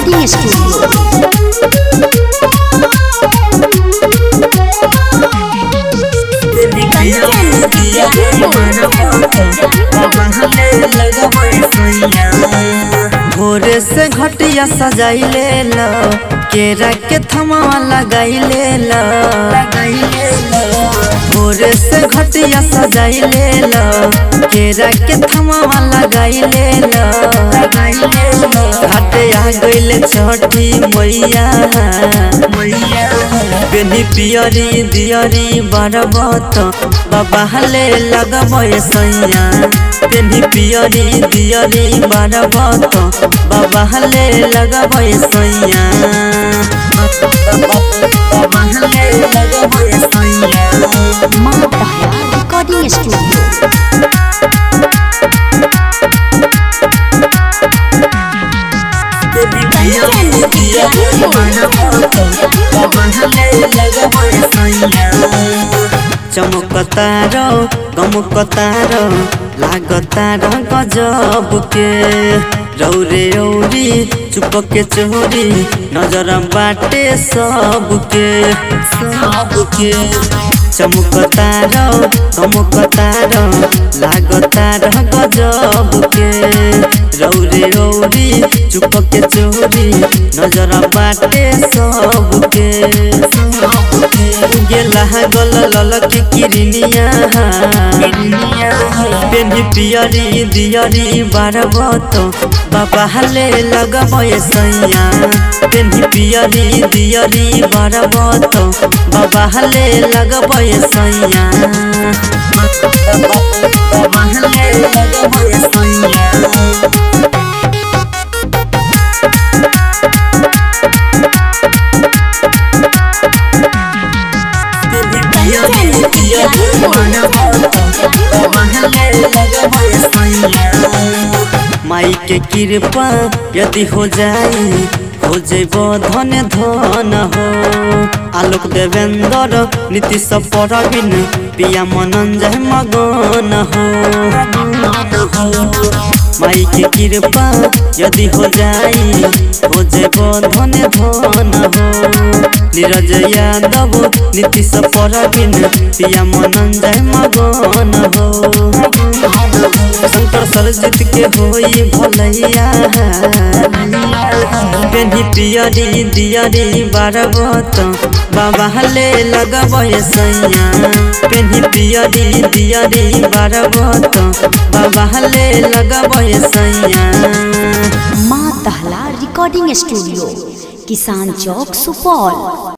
recording studio भोरे से घटिया सजाइले ल केरा के थमावा लगाइले ल भोरे से घटिया सजाइले ल केरा के थमावा लगाइले ल घाटे आ गइले छठी मैया बेनी पियरी दियरी बरबत बाबा हले लगबे सैया बेनी पियरी दियरी बरबत बाबा हले लगबे सैया बाबा हले लगबे सैया माँ तारा रिकॉर्डिंग स्टूडियो चमकतार गमकतार लागतार गजब के रौरे रौरी चुपके चोरी नजर बाटे सबके सबके चमकतार गमकतार लागतार गजब के रौरे रौरी चुपके चोरी नजर बाटे सबके गेला गल ललक किरनिया पेनी पियरी दियरी बारबत बाबा हले लगबे सैया पेनी पियरी दियरी बारबत बाबा हले लगबे सैया बाबा हले लगबे सैया माई के कृपा यदि हो जाई हो जेब धन धन हो आलोक देवेंद्र नीतीश परवीन पिया मनंजय मगन हो माई के कृपा यदि हो जाई हो जेब धन धन हो नीरज यादव नीतीश परवीन पिया मनंजय मगन हो शंकर सरजित के होई भलैया पेनी पियरी दियरी बारबत बाबा हले लगबे सैया पेनी पियरी दियरी बारबत बाबा हले लगबे सैया माँ ताला रिकॉर्डिंग स्टूडियो किसान चौक सुपौल